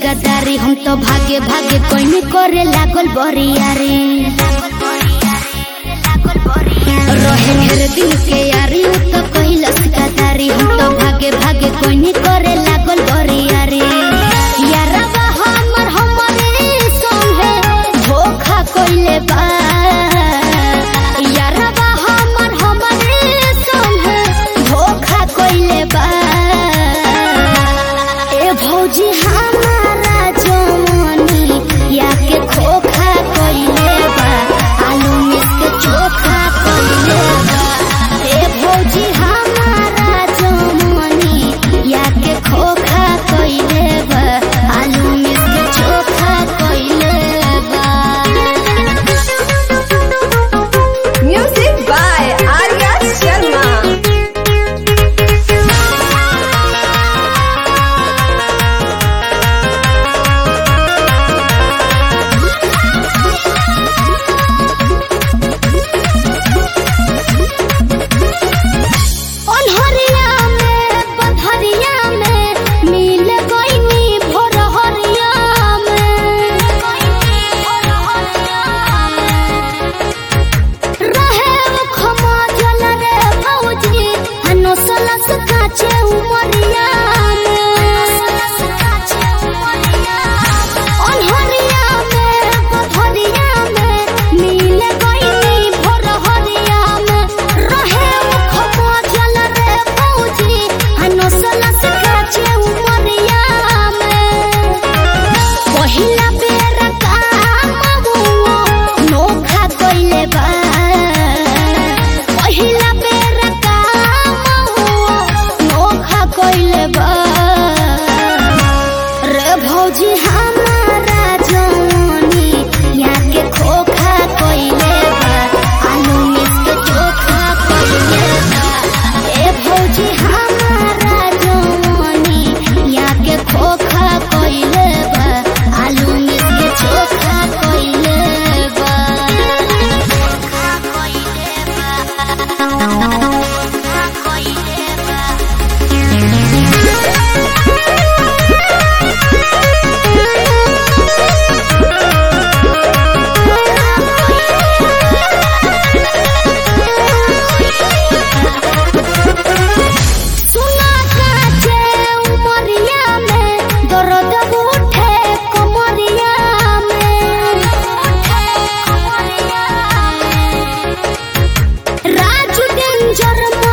गदारी हम तो भागे भागे कोई नहीं करे लागल बरियारी रहे ढेर दिन के यारी उ तो कहिलस गदारी हम तो भागे भागे कोई नहीं करे लागल बरियारी यारवा हमर हमरे संगे धोखा कइले बा यारवा हमर हमरे संगे धोखा कइले बा ए भौजी हमारा जवानी या के खोखा कइले बा आलू मिस के चोखा कइले बा ए भौजी हमारा जवानी या के खोखा कइले बा आलू मिस के चोखा कइले बा Music by Arya Sharma. ओन्हरिया में पथरिया में मिल गईनी भोरहरिया में रहे वो खमा जल रे भौजी हनो सलस काचे उमरिया ओन्हरिया में पथरिया में मिल गईनी भोरहरिया में रहे वो खमा जल रे भौजी हनो सलस काचे उमरिया में पहिला बेर काम हुओ नोखा कइले बा पहिला बेर काम हुओ नोखा कइले बा रे भौजी हमारा जवानी यहाँ के खोखा कइले बा आलू मिस के चोखा कइले बा ए भौजी हमारा जवानी यहाँ के खोखा कइले बा आलू मिस के चोखा कइले बा चोखा कइले बा चोखा कइले बा सुना काचे उमरिया में दर्द उठे कमरिया में राजू डेंजर